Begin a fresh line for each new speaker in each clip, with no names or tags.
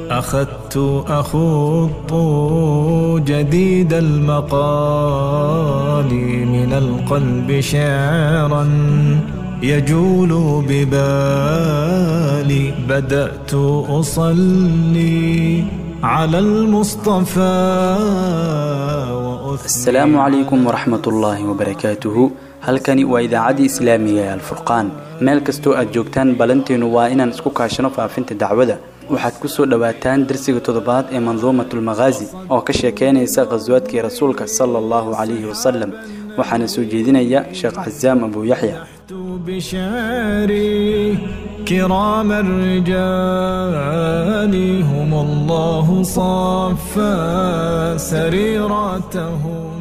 أخذت أخوض جديد المقال من القلب شعرا يجول ببالي بدأت أصلي على المصطفى
asalaamu calaykum waraxmat ullaahi wabarakaatuhu halkani waa idaacaddii islaamiga ee alfurqaan meel kastoo aad joogtaan ballanteenu waa inaan isku kaashano faafinta dacwada waxaad ku soo dhowaataan darsiga toddobaad ee manduumatulmakhaazi oo ka sheekeynaysa khaswaadkii rasuulka sala allahu calayhi wasalam waxaana soo jeedinaya sheekh casaam abuu yaxya
بشعري كرام الرجال هم الله صفى سريرتهم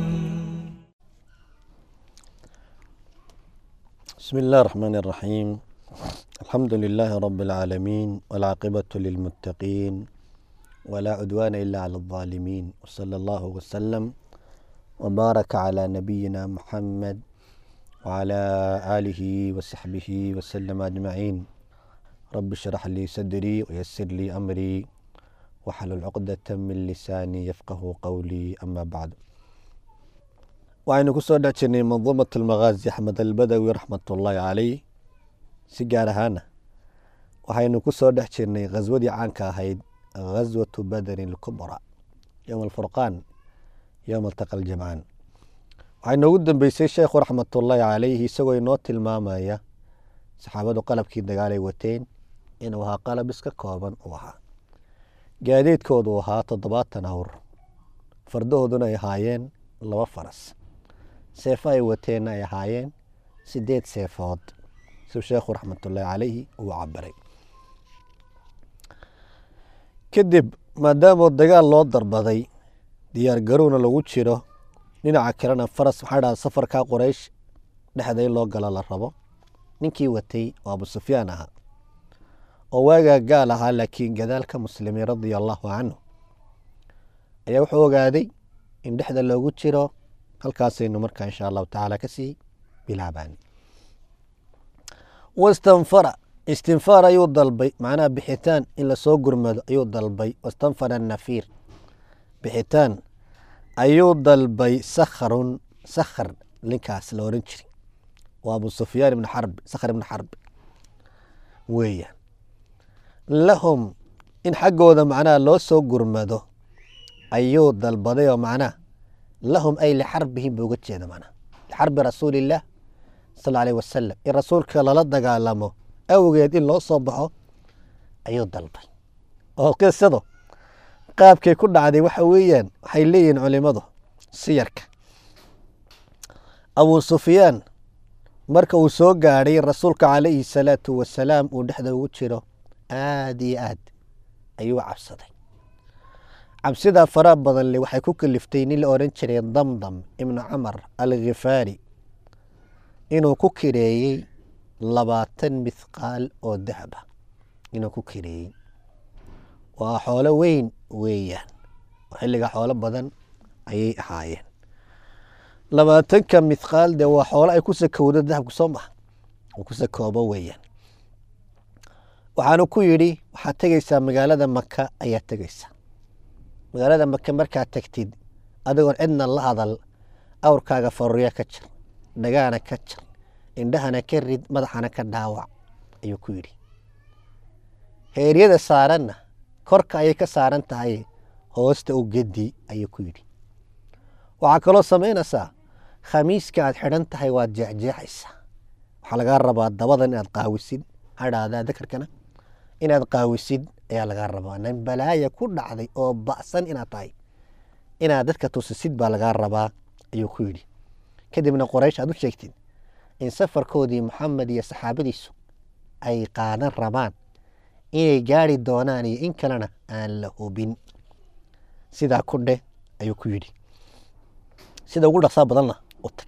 بسم الله الرحمن الرحيم الحمد لله رب العالمين والعاقبة للمتقين ولا عدوان إلا على الظالمين وصلى الله وسلم وبارك على نبينا محمد وعلى آله وصحبه وسلم أجمعين رب اشرح لي صدري ويسر لي أمري واحلل عقدة من لساني يفقه قولي أما بعد waxaynu ku soo dhex jirnay manduumat almakhaazi axmed albadawi raxmatullaahi caleyh si gaar ahaana waxaynu ku soo dhex jirnay khaswadii caanka ahayd khaswatu badarin alkubra yowma alfurqaan yowma altaqa aljamcaan waxay noogu dambeysay sheekhu raxmatullaahi caleyhi isagoo inoo tilmaamaya saxaabadu qalabkii dagaalay wateen inuu ahaa qalab iska kooban uu ahaa gaadiidkoodu ahaa toddobaatan awr fardahooduna ay ahaayeen laba faras seefo ay wateenna ay ahaayeen sideed seefood siuu sheekhu raxmatullaahi caleyhi uu cabiray kadib maadaamoo dagaal loo darbaday diyaar garowna lagu jiro dhinaca kalena faras maxaa dhaha safarkaa qoraysh dhexday loo galo la rabo ninkii watay oo abu sufyaan ahaa oo waagaa gaal ahaa laakiin gadaalka muslimiin radia allaahu canhu ayaa wuxuu ogaaday in dhexda loogu jiro halkaasaynu markaa insha allahu tacaala kasii bilaabaan wastanfara istinfaar ayuu dalbay macnaha bixitaan in lasoo gurmado ayuu dalbay wastanfara nafiir bixitaan ayuu dalbay sakharun sakhar ninkaas la oran jiri waa abu sufyaan ibn xarbi sakhar ibn xarbi weeyaan lahum in xaggooda macnaha loo soo gurmado ayuu dalbaday oo macnaha lahum ay lixarbihim buu uga jeeda macnaha lixarbi rasuulillaah sal aleyh wasalam in rasuulka lala dagaalamo awgeed in loo soo baxo ayuu dalbay oo qisado qaabkay ku dhacday waxa weeyaan waxay leeyihiin culimadu siyarka abuu sufyaan marka uu soo gaadhay rasuulka calayhi salaatu wasalaam uu dhexda ugu jiro aada iyo aad ayuu cabsaday cabsidaa faraha badan le waxay ku kaliftay nin la odhan jiray damdam ibnu camar alkhifaari inuu ku kireeyey labaatan mithqaal oo dahaba inuu ku kireeyey waa xoolo weyn weeyaan oo xilliga xoolo badan ayay ahaayeen labaatanka mithqaal dee waa xoolo ay ku sakowdo dahabku soo maha uu ku sakoobo weeyaan waxaanu ku yidhi waxaad tegeysaa magaalada maka ayaad tegeysaa magaalada maka markaad tagtid adigoon cidna la hadal awrkaaga faruurya ka jir dhagaana ka jir indhahana ka rid madaxana ka dhaawac ayuu ku yidhi heeryada saaranna korka ayay ka saaran tahay hoosta u gedi ayuu ku yidhi waxaa kaloo samaynaysaa khamiiska aad xidhan tahay waad jeexjeexaysaa waxaa lagaa rabaa dabadan inaad qaawisid hadhaadaa dakarkana inaad qaawisid ayaa lagaa rabaa nin balaaya ku dhacday oo ba'san inaad tahay inaad dadka tusisid baa lagaa rabaa ayuu ku yidhi kadibna qoraysh aad u sheegtid in safarkoodii maxamed iyo saxaabadiisu ay qaadan rabaan inay gaari doonaan iyo in kalena aan la hubin sidaa ku dheh ayuu ku yidhi sida ugu dhaqsaa badanna u tag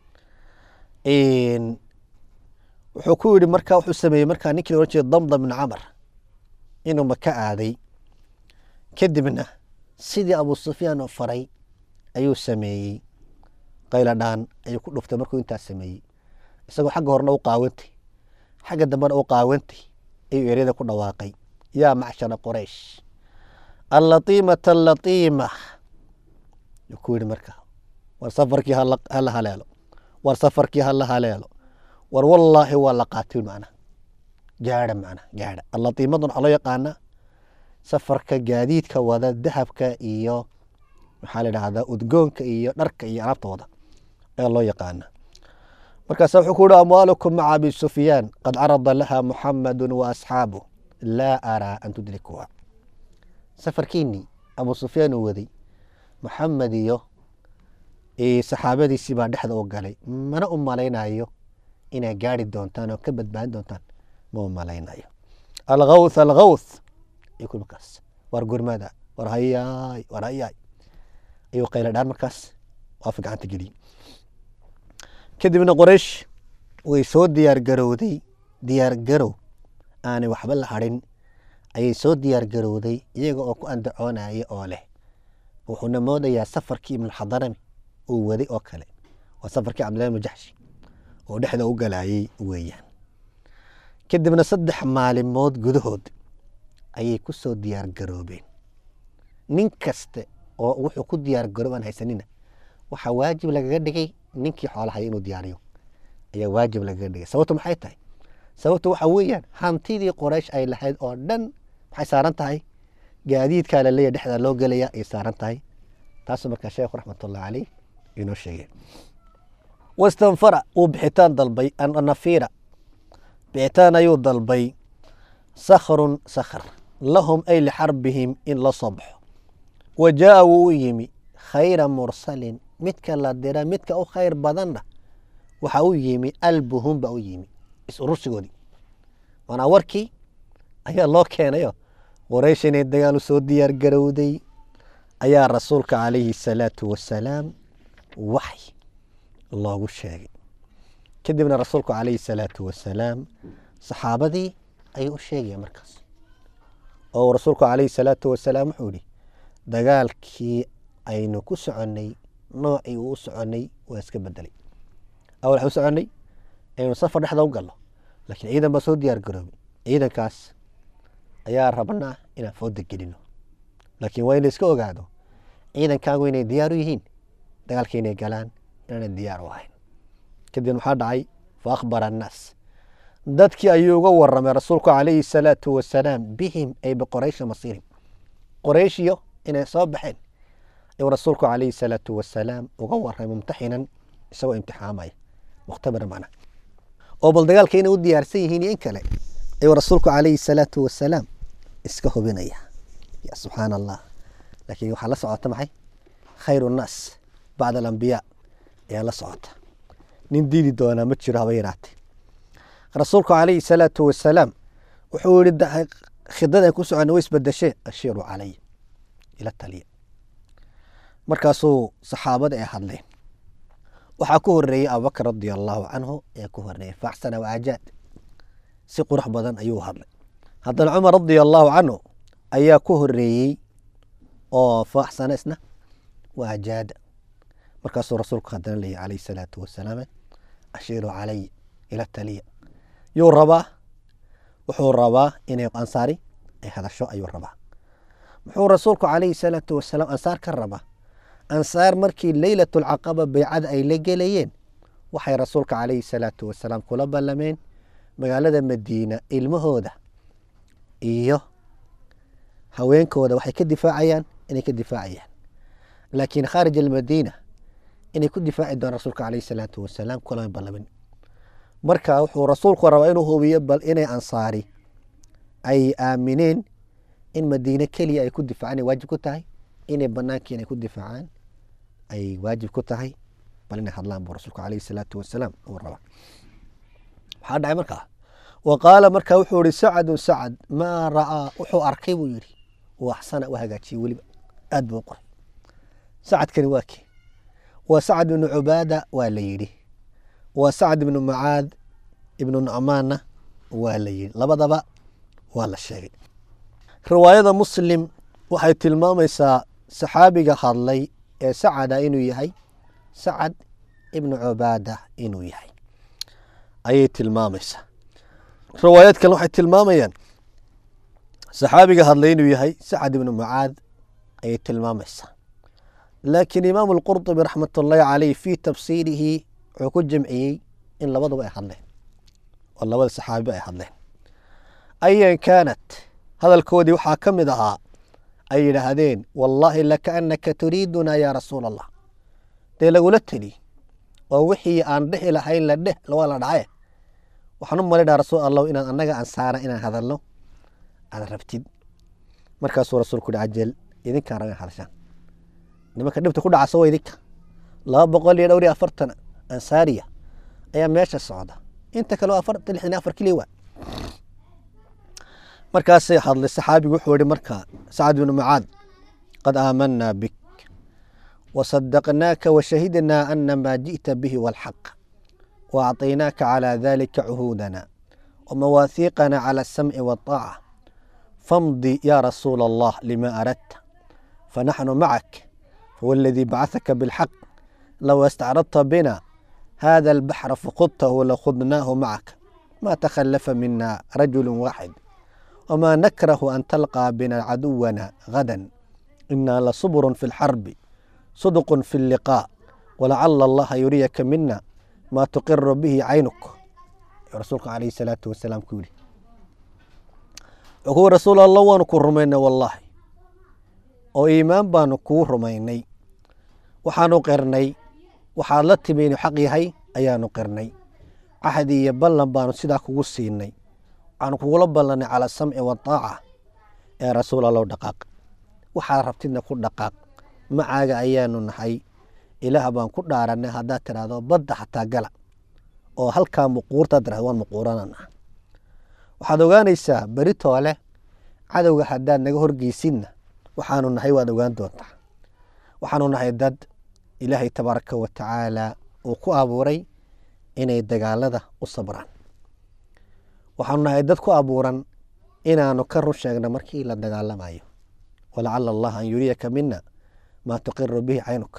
wuxuu ku yidhi markaa wuxuu sameeyey markaa ninkii la ohan jiray damdam ibn camar inuu maka aaday kadibna sidii abu sufyaan oo faray ayuu sameeyey qayladhaan ayuu ku dhuftay markuu intaas sameeyey isagoo xagga horena u qaawantay xagga dambena u qaawantay ayuu eryada ku dhawaaqay yaa macshara qoraysh allatiimata allatiima yuu ku yidhi markaa war safarkii hala hala haleelo war safarkii hala haleelo war wallaahi waa la qaatay macna gaadha macna gaadha allatiimadan waxaa loo yaqaanaa safarka gaadiidka wada dahabka iyo maxaa la idhahdaa udgoonka iyo dharka iyo alaabta wada ayaa loo yaqaana markaasa wuxuu ku yihi amwaalukum maca abi sufyaan qad carada laha muxamadu wa asxaabuh laa araa an tudrikuha safarkiinii abu sufyaan uu waday muxamed iyo saxaabadiisii baa dhexda u galay mana u malaynayo inay gaari doontaan oo ka badbaadin doontaan ma u malaynayo algawth algawth ayuu ku markaas war gurmada war hayaay war hayaay ayuu qayla dhaan markaas waafi gacanta geliyey kadibna qoraysh way soo diyaar garowday diyaar garow aanay waxba la hadhin ayay soo diyaar garowday iyaga oo ku andacoonaya oo leh wuxuuna moodayaa safarkii ibnuxadarami uu waday oo kale waa safarkii cabdillahi ibnu jaxshi oo dhexda u galayay weeyaan kadibna saddex maalimood gudahood ayay ku soo diyaar garoobeen nin kaste oo wuxuu ku diyaar garoob aan haysanina waxaa waajib lagaga dhigay ninkii xoolahaya inuu diyaariyo ayaa waajib lagaga dhigay sababtu maxay tahay sababtu waxa weeyaan hantidii qoraysh ay lahayd oo dhan maxay saaran tahay gaadiidkaa la leeyahy dhexdaa loo gelaya ay saaran tahay taasuu markaa sheekhu raxmatullahi caleyh inoo sheegay wastanfara wuu bixitaan dalbay nafiira bixitaan ayuu dalbay sakhrun sakhr lahum ay lixarbihim in la soo baxo wa jaa wuu u yimi khayra mursalin midka la dira midka u khayr badanna waxa u yimi albuhum baa u yimi is-urursigoodii maanaa warkii ayaa loo keenayo qoraysh inay dagaal u soo diyaar garowday ayaa rasuulka calayhi salaatu wasalaam waxy loogu sheegay kadibna rasuulku calayhi salaatu wasalaam saxaabadii ayuu u sheegaya markaas oo rasuulku calayhi salaatu wasalaam wuxuu yihi dagaalkii aynu ku soconnay noocii uu u soconnay waa iska bedelay awal waxaan u soconnay aynu safar dhexda u galno laakiin ciidan baa soo diyaar garoobay ciidankaas ayaa rabnaa inaan fooda gelino laakiin waa in la iska ogaado ciidankaagu inay diyaar u yihiin dagaalka inay galaan inaanay diyaar u ahayn kadib maxaa dhacay fa akhbara annaas dadkii ayuu uga waramay rasuulku calayhi salaatu wasalaam bihim ay biqoraysha masiirim qorayshiyo inay soo baxeen ayuu rasuulku calayhi salaatu wasalaam uga waramay mumtaxinan isagoo imtixaamaya mukhtabira macna oo bal dagaalka inay u diyaarsan yihiin iyo in kale ayuu rasuulku calayhi salaatu wasalaam iska hubinaya ya subxaana allah laakiin waxaa la socota maxay khayru nnaas bacda alambiyaa ayaa la socota nin diidi doonaa ma jiro haba yaraate rasuulku calayhi salaatu wasalaam wuxuu yihi khidada ku socona way isbedeshee ashiiru calay ila taliya markaasuu saxaabada ay hadleen waxaa ku horeeyey abubakr radia allahu canhu ayaa ku horeeyey faaxsana waajaad si qurux badan ayuu hadlay haddana cumar radia allahu canhu ayaa ku horeeyey oo faaxsana isna waajaada markaasuu rasuulku haddana leeyahy calayhi salaatu wasalaam ashiiru calay ila taliya yuu rabaa wuxuu rabaa inay ansaari ay hadasho ayuu rabaa muxuu rasuulku calayhi salaatu wasalaam ansaar ka rabaa ansaar markii leylat lcaqaba baycada ay la gelayeen waxay rasuulka calayhi salaatu wasalaam kula ballameen magaalada madiina ilmahooda iyo haweenkooda waxay ka difaacayaan inay ka difaacayaan laakiin khaarij almadiina inay ku difaaci doonaan rasuulka calayhi salaatu wasalaam kulama ballamin marka wuxuu rasuulku rabaa inuu hubiyo bal inay ansaari ay aamineen in madiine keliya ay ku difaacaan ay waajib ku tahay inay banaankii inay ku difaacaan ay waajib ku tahay bal inay hadlaan buu rasuulku calayhi salaatu wasalaam uu rabaa maxaa dhacay markaa wa qaala markaa wuxuu yihi sacadu sacad maa ra'aa wuxuu arkay buu yidhi uu axsana u hagaajiyey weliba aad buu u qoray sacadkani waa kee waa sacad ibnu cubaada waa la yidhi waa sacad ibnu mucaad ibnu nucmaanna waa la yidhi labadaba waa la sheegay riwaayada muslim waxay tilmaamaysaa saxaabiga hadlay ee sacada inuu yahay sacad ibnu cubaada inuu yahay ayay tilmaamaysaa riwaayad kale waxay tilmaamayaan saxaabiga hadlay inuu yahay sacad ibnu mucaad ayay tilmaamaysaa laakiin imaamu alqurطubi raxmat ullaahi caleyh fii tafsiirihi wuxuu ku jamciyey in labaduba ay hadleen oo labada saxaabiba ay hadleen ayan kaanat hadalkoodii waxaa ka mid ahaa ay yidhaahdeen wallaahi lakaanaka turiidunaa yaa rasuula allah dee lagula teli oo wixii aan dhehi lahayn la dheh waa la dhace waxaan u malinaa rasuul allahu inaan annaga ansaana inaan hadalno aad rabtid markaasuu rasuulku yihi cajel idinkaan raga hadashaan nimanka dhibta ku dhacasa waa idinka laba boqol iyo dhowr iyo afartan ansaariya ayaa meesha socda inta kale waa afartan lixdan iyo afar keliya waa markaasay hadlay saxaabigu wuxuu yihi marka sacad bnu mucaad qad aamanaa bik wasadaqnaaka washahidnaa ana maa ji'ta bihi walxaq waacطaynaaka calى dalika cuhuudana wamawaahiiqana calى asamci waالطaaca famdi ya rasuula allah lima aradta fanaxnu macak fawاladii bacثaka bاlxaq low astacradta bina hada اlbaxra fakudtahu lakhudnaahu macaka ma takhalafa mina rajulu waaxid wma nakrahu an talqىa bina caduwana gada ina lasubrun fi اlxarbi صدق في اللقاء ولعل الله يريك منا ما تقر به عينك رسولك عليه الصلاة والسلام كولي وهو رسول الله وان كو رمينا والله oo iimaan baanu kuu rumaynay waxaanu qirnay waxaad la timi inuu xaq yahay ayaanu qirnay cahdi iyo ballan baanu sidaa kugu siinay waxaanu kugula ballanay cala samci waaaca ee rasuul allow dhaqaaq waxaad rabtidna ku dhaqaaq macaaga ayaanu nahay ilaah baan ku dhaaranay haddaad tidhaahdo badda xataa gala oo halkaa muquurtaad tirahdo waan muquuranana waxaad ogaanaysaa beritoole cadowga haddaad naga horgeysidna waxaanu nahay waad ogaan doontaa waxaanu nahay dad ilaahay tabaaraka wa tacaala uu ku abuuray inay dagaalada u sabraan waxaanu nahay dad ku abuuran inaanu ka run sheegno markii la dagaalamayo walacala allah an yuriyaka mina maa tuqiru bihi caynuka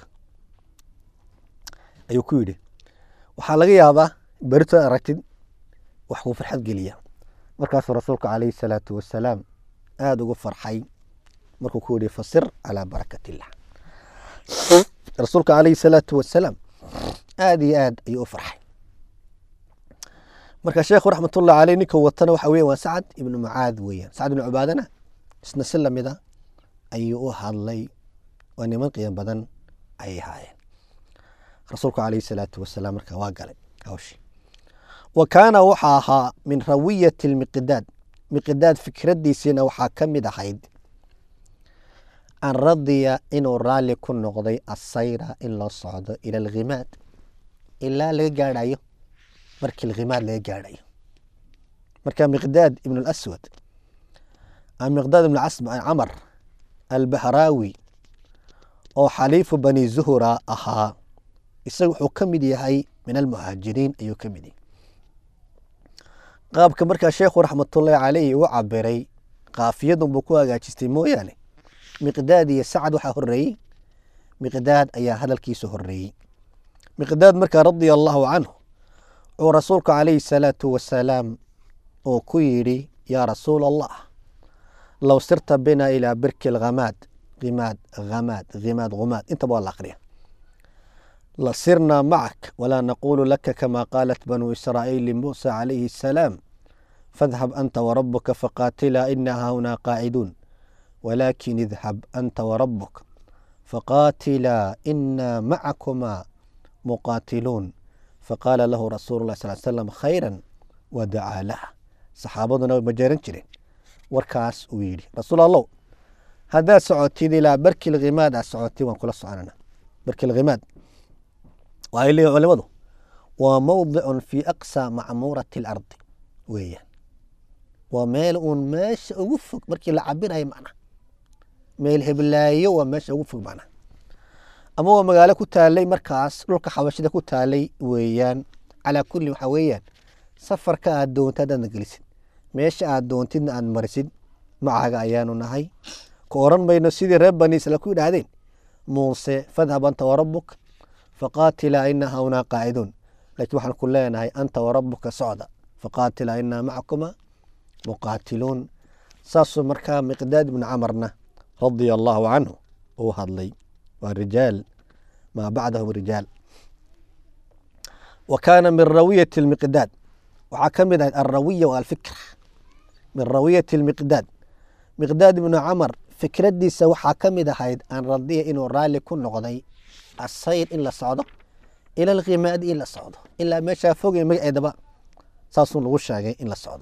ayuu ku yidhi waxaa laga yaabaa beritood aragtid wax kuu farxad geliya markaasuu rasuulka calayhi salaatu wasalaam aada ugu farxay markuu ku yihi fasir calaa barakat illah rasuulka calayhi salaatu wasalaam aada iyo aad ayuu u farxay marka sheekhu raxmatullahi caleyh ninka watana waxa weya waa sacad ibnu mucaad weeyaan sacad ibnu cubaadana isna si lamida ayuu u hadlay waa niman qiimo badan ayay ahaayeen rasuulku calayhi salaatu wasalaam marka waa galay hawshii wa kaana waxaa ahaa min rawiyati lmiqdaad miqdaad fikraddiisiina waxaa ka mid ahayd an radiya inuu raalli ku noqday asayra in loo socdo ila alkhimaad ilaa laga gaadhayo markii alkhimaad laga gaadhayo marka miqdaad ibn اlaswad miqdaad ibn camar albahraawi oo xaliifu bani zuhura ahaa isaga wuxuu ka mid yahay min almuhaajiriin ayuu ka mid yahay qaabka markaa sheekhu raxmatullaahi caleyhi u cabiray kaafiyadun buu ku hagaajistay mooyaane miqdaad iyo sacad waxaa horeeyey miqdaad ayaa hadalkiisa horeeyey miqdaad markaa radia allahu canhu wuxuu rasuulku calayhi salaatu wasalaam uu ku yidhi yaa rasuul allah low sirta bina ilaa birki lhamaad himaad hamaad himaad humaad intaba waa la akriya لصرنا معك ولا نقول لك كما قالت بنو إسرائيل لموسى عليه السلام فاذهب أنت وربك فقاتلا إنا هنا قاعدون ولكن اذهب أنت وربك فقاتلا إنا معكما مقاتلون فقال له رسول الله صلى الله عليه وسلم خيرا ودعا له صحابتنا مجارن جرين وركاس ويلي رسول الله هذا سعوتي إلى برك الغماد سعوتي وانكل صعنا برك الغماد waxay leeyihin culimadu waa mowdicun fii aqsa macmuurati alardi weeyaan waa meel uun meesha ugu fog markii la cabirayo macnaha meel heblaayo waa meesha ugu fog macnaha ama waa magaalo ku taalay markaas dhulka xabashida ku taalay weeyaan calaa kulli waxaa weeyaan safarka aad doonta haddaadna gelisid meesha aad doontidna aad marisid macaga ayaanu nahay ka oran mayno sidii reer bani isla ku yidhaahdeen muuse fadhab anta warabuk faqaatilaa ina hawnaa qaaciduun laakiin waxaan ku leenahay anta warabuka socda faqaatilaa inaa macakuma muqaatiluun saasuu markaa miqdaad ibnu camarna radia allahu canhu uu hadlay waa rijaal maa bacdahum rijaal wa kaana min rawiyati lmiqdaad waxaa ka mid ahayd alrawiya wa alfikra min rawiyati lmiqdaad miqdaad ibnu camar fikraddiisa waxaa ka mid ahayd an radiya inuu raalli ku noqday asayr in la socdo ila alkhimaadi in la socdo ilaa meeshaa fogay magaceedaba saasuu lagu sheegay in la socdo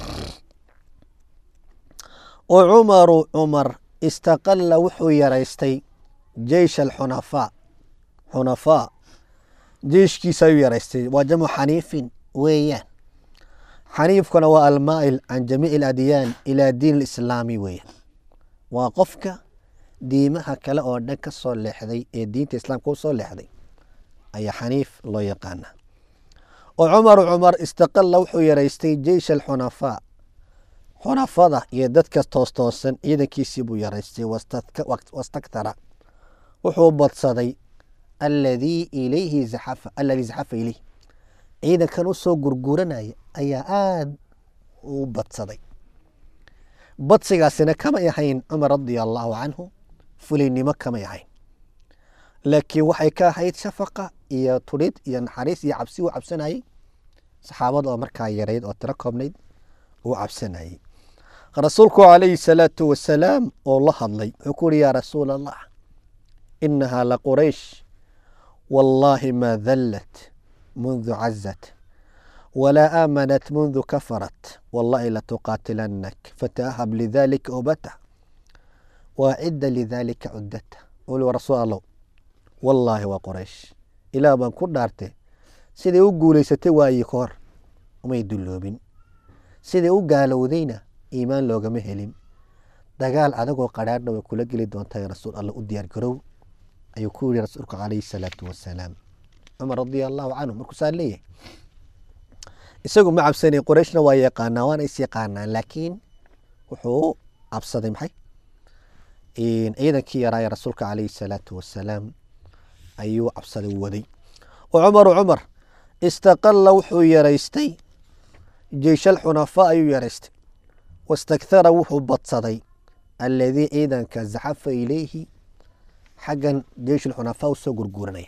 wa cumaru cumar istaqalla wuxuu yaraystay jeish alxunafaa xunafaa jeishkiisa ayuu yaraystay waa jamcu xaniifin weeyaan xaniifkuna waa almaa'il can jamiici aladyaan ilaa diin alislaami weeyaan waa qofka diimaha kale oo dhan ka soo leexday ee diinta islaamka u soo leexday ayaa xaniif loo yaqaana oo cumaru cumar istaqalla wuxuu yaraystay jeish alxunafaa xunafada iyo dadka toostoosan ciidankiisii buu yaraystay wastaktara wuxuu badsaday aladii ilayhi zaxafa aladii zaxafa ilayh ciidankan u soo gurguranaya ayaa aada u badsaday badsigaasina kamay ahayn cumar radia allaahu canhu fulinnimo kamay ahayn laakiin waxay ka ahayd shafaqa iyo tudhid iyo naxariis iyo cabsi uu cabsanayey saxaabada oo markaa yarayd oo tiro koobnayd uu cabsanayey rasuulku calayhi salaatu wasalaam oo la hadlay wuxuu ku uhi yaa rasuul allah inahaa la quraysh wallaahi maa dallat mundu cazat walaa aamanat mundu kafarat wallahi latuqaatilanak fatahab lidalika ubata waacida lidalika cudata uli rasuul allow wallaahi waa qoraysh ilaah baan ku dhaartay siday u guulaysatay waayii ka hor umay dulloobin siday u gaalowdayna iimaan loogama helin dagaal adagoo qadhaadhna way kula geli doontaa rasuul alla u diyaar garow ayuu ku yihi rasuulku calayhi salaatu wasalaam cumar radia allahu canhu markuusaa leeyahay isagu ma cabsanay qorayshna waa yaqaanaa waana is yaqaanaa laakiin wuxuu cabsaday maxay ciidankii yaraaye rasuulka calayhi salaatu wasalaam ayuu cabsaday waday wa cumaru cumar istaqalla wuxuu yaraystay jeish alxunafaa ayuu yaraystay wastakthara wuxuu badsaday aladii ciidanka zaxafa ilayhi xaggan jeish alxunafaa u soo gurguuranaya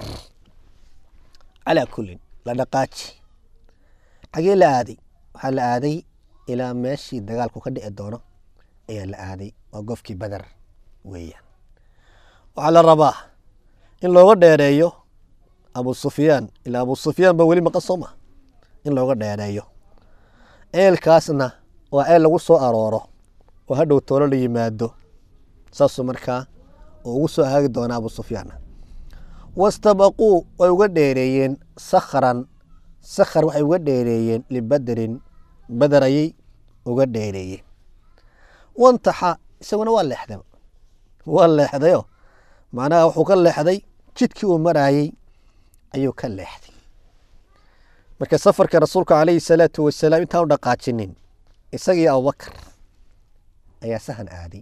calaa kullin la dhaqaaji xagee la aaday waxaa la aaday ilaa meeshii dagaalku ka dhici doono ayaa la aaday waa gofkii badar weeyaan waxaa la rabaa in looga dheereeyo abu sufyaan ilaa abu sufyaan ba weli maqan soo ma in looga dheereeyo ceelkaasna waa ceel lagu soo arooro oo hadhow toolo la yimaado saasuu markaa oo ugu soo haagi doona abu sufyaana wastabaquu way uga dheereeyeen sakran sakhar waxay uga dheereeyeen libadrin badar ayay uga dheereeyeen wantaxa isaguna waa leexday waa leexdayo macnaha wuxuu ka leexday jidkii uu maraayey ayuu ka leexday marka safarka rasuulka calayhi salaatu wasalaam intaan u dhaqaajinin isagii abubakar ayaa sahan aaday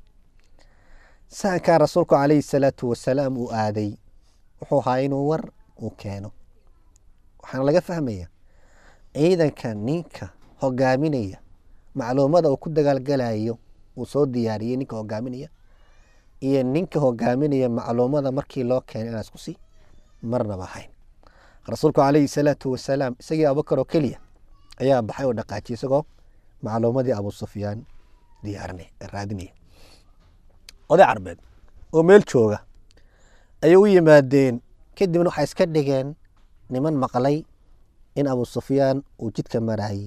sahankaa rasuulku calayhi salaatu wasalaam uu aaday wuxuu ahaa inuu war uu keeno waxaana laga fahmaya ciidanka ninka hogaaminaya macluumada uu ku dagaalgalayo uu soo diyaariyey ninka hogaaminaya iyo ninka hogaaminaya macluumada markii loo keenay inaan isku sii marnaba ahayn rasuulku calayhi salaatu wasalaam isagii abubakar oo keliya ayaa baxay oo dhaqaajiyay isagoo macluumadii abu sufyaan diyaarinay raadinaya oday carbeed oo meel jooga ayay u yimaadeen kadibna waxay iska dhigeen niman maqlay in abu sufyaan uu jidka maraayey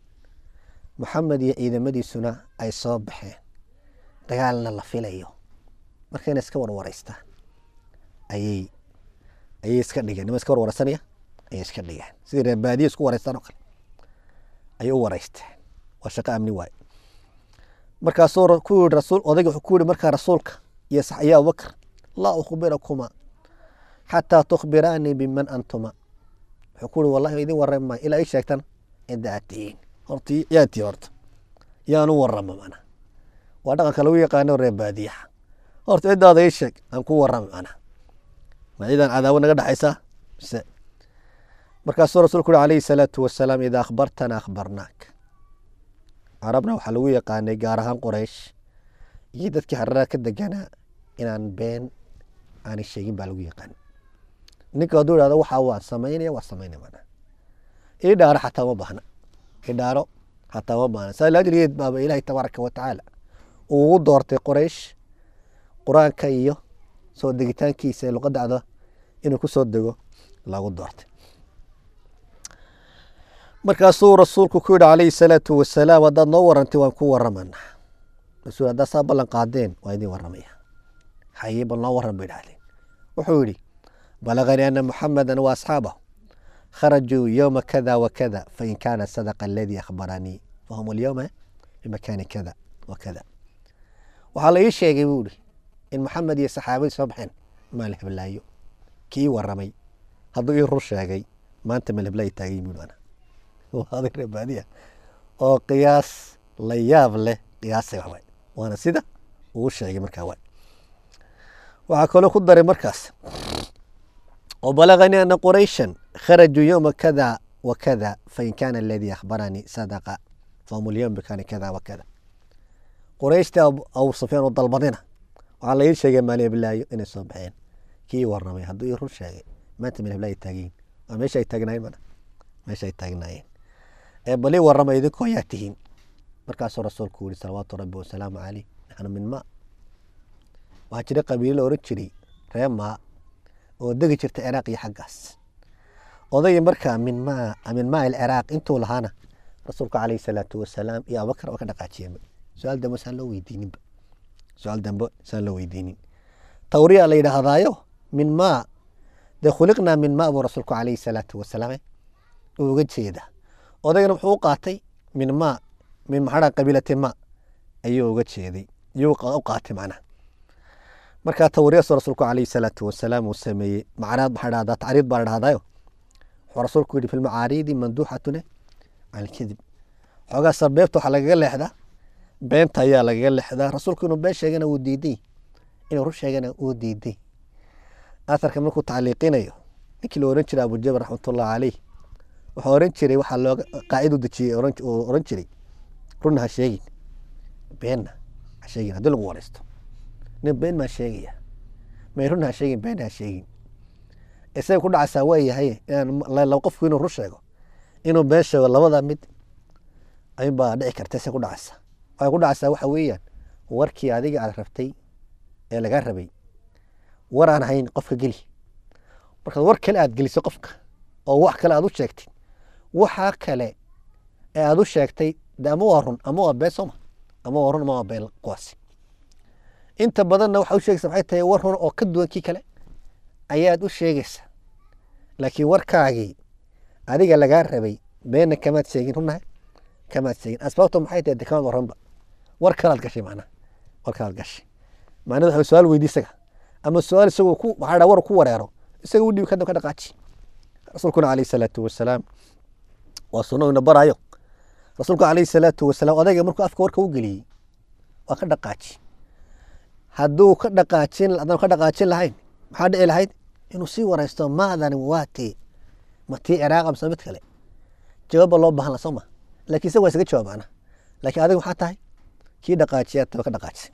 maxamed iyo ciidamadiisuna ay soo baxeen dagaalna la filayo markayna iska warwareystaan ayay ayay iska dhigeen nima iska warwareysanaya ayay iska dhigeen sidii reebaadiya isku wareystaan oo kale ayay u wareysteen waa shaqo amni waaye markaasuu ku yihi rasuul odayga wuxuu ku yihi markaa rasuulka iyo sax iyo abubakar laa ukhbirakuma xataa tukhbiraanii biman antuma wuxuu ku yihi wallahi idin warrami maayo ilaa ii sheegtan cidda aad tihiin horta yaa tii horta yaanu warrama mana waa dhaqanka lagu yaqaano reer baadiyaha horta ciddaada ii sheeg aan ku warrami mana ma ciidan cadaawo naga dhexaysa mise markaasuu rasuulku uhi calayhi salaatu wasalaam idaa akhbartana akhbarnaak carabna waxaa lagu yaqaanay gaar ahaan qoreysh iyo dadkii harara ka deganaa inaan been aanay sheegin baa lagu yaqaan ninka hadduu ihahdo waxaa waa samaynaya waa samaynaya mana idhaaro xataa ma baahna idhaaro xataa ma baahna saa laajligeed baaba ilaahay tabaaraka wa tacaala uu ugu doortay qoreysh qur-aanka iyo soo degitaankiisa ee luqadda cada inuu ku soo dego lagu doortay markaasuu rasuulku ku yihi calayhi salaatu wasalaam haddaad noo warantay waan ku waramanaa rasuul haddaad saa ballan qaadeen waa idin waramaya haye bal noo waran bay idhahdeen wuxuu yidhi balaganii ana muxameda wa asxaabahu kharajuu yowma kada wa kada fain kaana sadaqa aladii akhbaranii fahum alyowma bimakaani kada wa kada waxaa la ii sheegay buu ihi in maxamed iyo saxaabadii soo baxeen maal heblaayo kii waramay hadduu ii rur sheegay maanta maal heblaayo taagay buu ana adig reebaadiya oo qiyaas la yaab leh qiyaasay waxwaay waana sida uu sheegay markaa waay waxaa kaloo ku daray markaas oo balaganii ana qurayshan kharajuu yowma kada wa kada fain kaana aladii akhbaranii sadaqa fahum alyowm bikaani kada wa kada qurayshtii abu sufyaan oo dalbadina waxaa la ii sheegay maali heblaayo inay soo baxeen kii waramay hadduu ii rur sheegay maanta maal heblaayo taagiin waa meesha ay taagnaayeen mana meesha ay taagnaayeen ee bali warama idinkoo yaa tihiin markaasuu rasuulku yihi salawaatu rabbi wasalaamu caleyh naxnu min maa waxaa jira qabiilo la oran jiray ree maa oo degi jirta ciraaq iyo xaggaas odayii markaa min maa min maa ilciraaq intuu lahaana rasuulku caleyhi salaatu wasalaam iyo abubakar waa ka dhaqaajiyeenba su-aal dambe saan loo weydiininba su-aal dambe saan loo weydiinin tawriya la yidhaahdaayo min maa dee khuliqnaa min maa buu rasuulku caleyhi salaatu wasalaam uu uga jeeda odaygana wuxuu u qaatay min maa min maxaa qabiilati ma ayuu uga jeeday ayuu u qaatay macnaha markaa tawriyaas rasuulku caleyhi salaatu wasalaam uu sameeyey macnaad maxaa dhahdaa tacriid baa dhahdayo wuxuu rasuulku yidhi fi lmacaariidi manduuxatune can ilkidib xoogaa sarbeebta waxaa lagaga leexdaa beenta ayaa lagaga leexdaa rasuulku inuu been sheegana wuu diiday inuu rur sheegana wuu diiday aharka markuu tacliiqinayo ninkii la oran jiray abujabr raxmatullahi caleyh wuxuu oran jiray waxaa looga qaacid u dejiyey uu oran jiray runna ha sheegin beenna ha sheegin haddii lagu wareysto nin been maa sheegaya may runna ha sheegin beenna ha sheegin isaga ku dhacaysaa waa yahay inaan qofku inuu rur sheego inuu been sheego labada mid ayunbaa dhici karta isaga ku dhacaysa waxay ku dhacaysaa waxa weeyaan warkii adiga aad rabtay ee lagaa rabay war aan hayn qofka geli markaad war kale aad geliso qofka oo wax kale aad u sheegtid waxaa kale ee aad u sheegtay de ama waa run ama waa been sooma ama waa run ama waa been kuwaasi inta badanna waxaa u sheegaysa maxay tahay war run oo ka duwan kii kale ayaad u sheegaysa laakiin warkaagii adiga lagaa rabay beenna kamaad sheegin runnahay kamaad sheegin asbaabta maxay tahay de kamaad waranba war kalaad gashay macnaha war kalaad gashay macnada waxa su-aal weydi isaga ama su-aal isagoo ku maxaa war ku wareero isaga u dhibi kadib ka dhaqaaji rasuulkuna caleyhi salaatu wasalaam waa sunno ina barayo rasuulku caleyhi salaatu wasalaam odayga markuu afka warka u geliyey waa ka dhaqaaji hadduu ka dhaqaajin haddaan ka dhaqaajin lahayn maxaa dhici lahayd inuu sii wareysto maadan waate ma tii ciraaqa mise mid kale jawaabba loo baahan la soo ma laakiin isaga waa isaga jawaabaana laakiin adiga maxaa tahay kii dhaqaajiya taba ka dhaqaajisay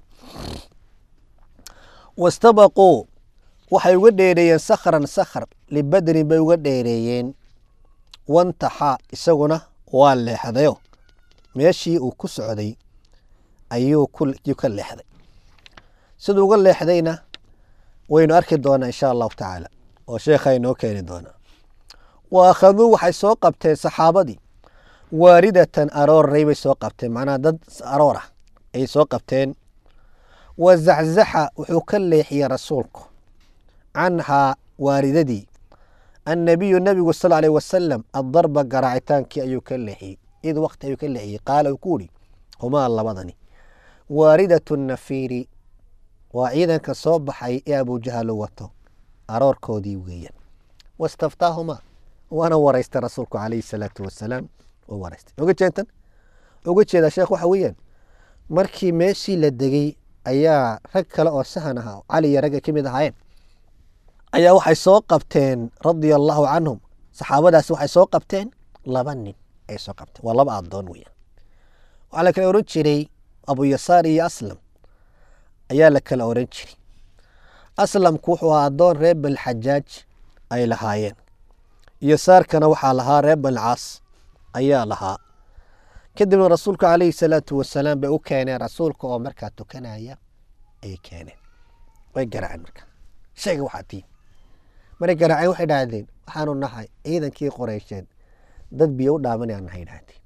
wastabaquu waxay uga dheereeyeen sakran sakhr libadrin bay uga dheereeyeen wantaxa isaguna waa leexdayo meeshii uu ku socday ayuu ka leexday siduu uga leexdayna waynu arki doonaa insha allahu tacaala oo sheekha inoo keeni doonaa wa akhaduu waxay soo qabteen saxaabadii waaridatan arooray bay soo qabteen macnaha dad aroor ah ayay soo qabteen wa zaczaxa wuxuu ka leexiyey rasuulku canhaa waaridadii annabiyu nabigu sal alيh wasalam addarba garaacitaankii ayuu ka leexiyey id waqti ayuu ka leexiyey qaala uu ku uri humaa labadani waaridatu nafiiri waa ciidanka soo baxay ee abujahalo wato aroorkoodii weeyaan wastaftaahumaa waana waraystay rasuulku calayhi salaatu wasalaam u waraystay oga jeedan oga jeedaa sheekh waxa weeyaan markii meeshii la degey ayaa rag kale oo sahan ahaa cali iyo ragga ka mid ahaayeen ayaa waxay soo qabteen radia allahu canhum saxaabadaasi waxay soo qabteen laba nin ay soo qabteen waa laba adoon weeyaan waxaa la kala oran jiray abu yasaar iyo aslam ayaa la kala oran jiray aslamku wuxuu ahaa addoon reer balxajaaj ay lahaayeen yasaarkana waxaa lahaa reer balcaas ayaa lahaa kadibna rasuulka calayhi salaatu wasalaam bay u keeneen rasuulka oo markaa tukanaya ayay keeneen way garaaceen marka sheega waxaa tiin maray garaaceen waxay dhahdeen waxaanu nahay ciidankii qoreysheed dad biyo u dhaamanayaan nahay dhahdeen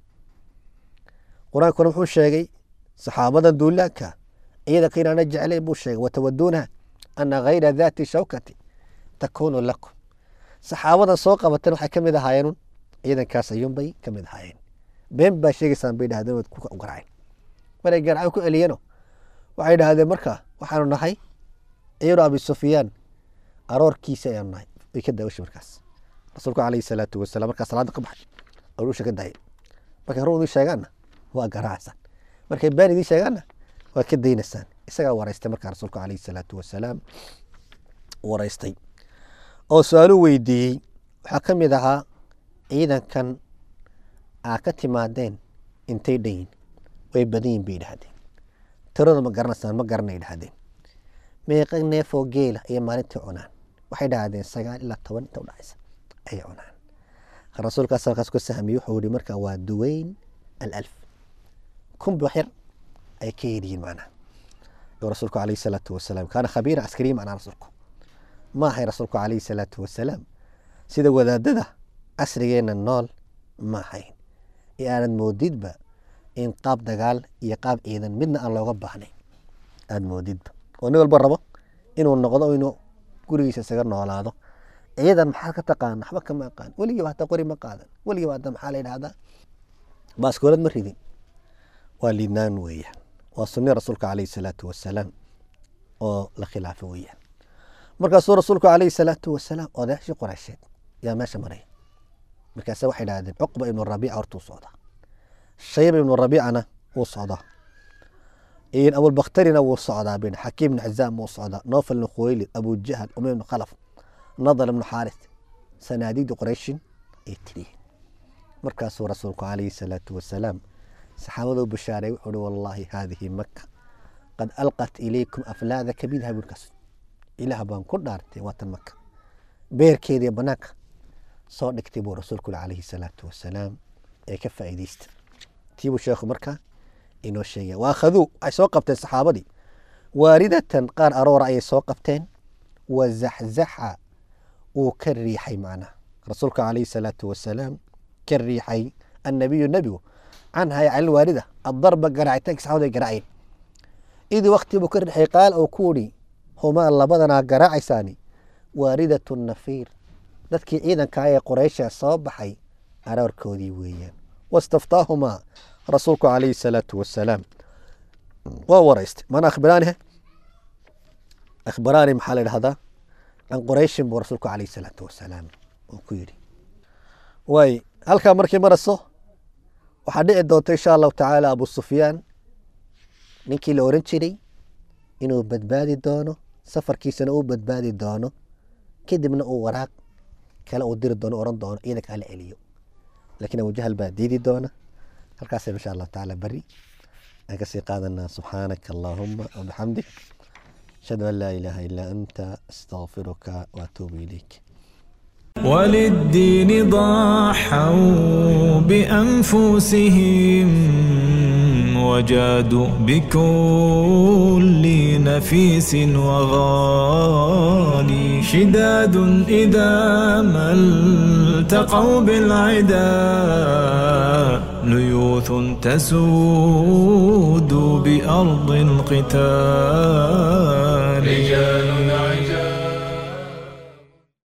qur-aankuna wuxuu sheegay saxaabadan duulaanka ciidanka inaana jeclayn buu sheegay watawaduuna ana hayra daati shawkati takuunu lakum saxaabadan soo qabatan waxay ka mid ahaayeen ciidankaas ayuunbay ka mid ahaayeen been baa sheegaysaan bay dhahdeen waad ku garaaceen maray garaaceen ku eliyeno waxay dhahdeen marka waxaanu nahay ciiru abi sufyaan aroorkiisa ayaanu nahay way ka daawashay markaas rasuulku calayhi salaatu wasalaam markaa salaada ka baxay aruusha ka daayay markay run idiin sheegaanna waa garaacsan markay been idiin sheegaanna waad ka daynaysaan isagaa waraystay markaa rasuulku calayhi salaatu wasalaam waraystay oo su-aaluu weydiiyey waxaa ka mid ahaa ciidankan aa ka timaadeen intay dhanyin way badan yihin bay idhahdeen tirada ma garanaysaan ma garanay idhahdeen meeqa neefoo geela iyo maalintii cunaan waxay dhahdeen sagaal ilaa toban inta udhacaysa ayay cunaan rasuulkaas halkaas ku sahmiyey wuxuu yihi marka waa duweyn alalf kunbi wax yar ay ka yidhihiin macnaha oo rasuulku calayhi salaatu wasalaam kaana khabiira askariya macnaha rasuulku ma ahay rasuulku calayhi salaatu wasalaam sida wadaadada casrigeenna nool ma ahayn ee aanad moodidba in qaab dagaal iyo qaab ciidan midna aan looga baahnayn aada moodidba oo nin walba rabo inuu noqdo inuu gurigiisa isaga noolaado ciidan maxaad ka taqaana waxba kama aqaan weligiiba hataa qori ma qaadan weligiiba hataa maxaa la yidhahdaa baaskoolad ma ridin waa liidnaan weeyaan waa sunni rasuulka calayhi salaatu wasalaam oo la khilaafo weeyaan markaasuu rasuulku calayhi salaatu wasalaam odayaashii qoreysheed yaa meesha maraya markaase waxay dhahdeen cuqba ibnu rabiica hortuu socdaa shayba ibnu rabiicana wuu socdaa abulbakhtarina wuu socdaa bin xakiim ibnu xizaam wuu socdaa noofal ibnu khuwaylid abu jahal umay ibnu khalaf nadar ibnu xaaris sanaadiidi qoreyshin ay tiriyeen markaasuu rasuulku calayhi salaatu wasalaam saxaabaduu bashaaray wuxuu uhi wallaahi haadihi maka qad alqat ilaykum aflaada kabidha buurkaas ilaah baan ku dhaartay waatan maka beerkeediiyo banaanka soo dhigtay buu rasuulku calayhi salaatu wasalaam ee ka faa'iidaysta tiibuu sheekhu marka inoo sheegaya waa akhaduu ay soo qabteen saxaabadii waaridatan qaar aroora ayay soo qabteen wa zaxzaxa wuu ka riixay macnaha rasuulka calayhi salaatu wasalaam ka riixay annabiyu nebigu canha can ilwaarida addarba garaacitaanki saxaabadu ay garaaceen idii wakti buu ka riixay qaal oo ku udhi humaa labadanaa garaacaysaani waaridatu nafiir dadkii ciidanka ee qoreysha soo baxay aroorkoodii weeyaan wastaftaahumaa rasuulku calayhi salaatu wasalaam waa waraystay mana akhbiraanihe akhbaraani maxaa la idhahdaa can qoreyshin buu rasuulku calayhi salaatu wasalaam uu ku yidhi waay halkaa markii maraso waxaa dhici doonta insha allahu tacaala abu sufyaan ninkii la oran jiray inuu badbaadi doono safarkiisana uu badbaadi doono kadibna uu waraaq kale uu diri doono oran doono ciidanka hala celiyo laakiin abujahal baa diidi doona halkaasaynu insha allahu tacaala beri aan kasii qaadanaa subxaanaka allaahuma wabixamdik ashhadu an laa ilaaha ilaa anta astaqfiruka waatuubu ilayk
وللدين ضحوا بأنفسهم وجادوا بكل نفيس وغالي شداد إذا ما التقوا بالعدا ليوث تسود بأرض القتال رجال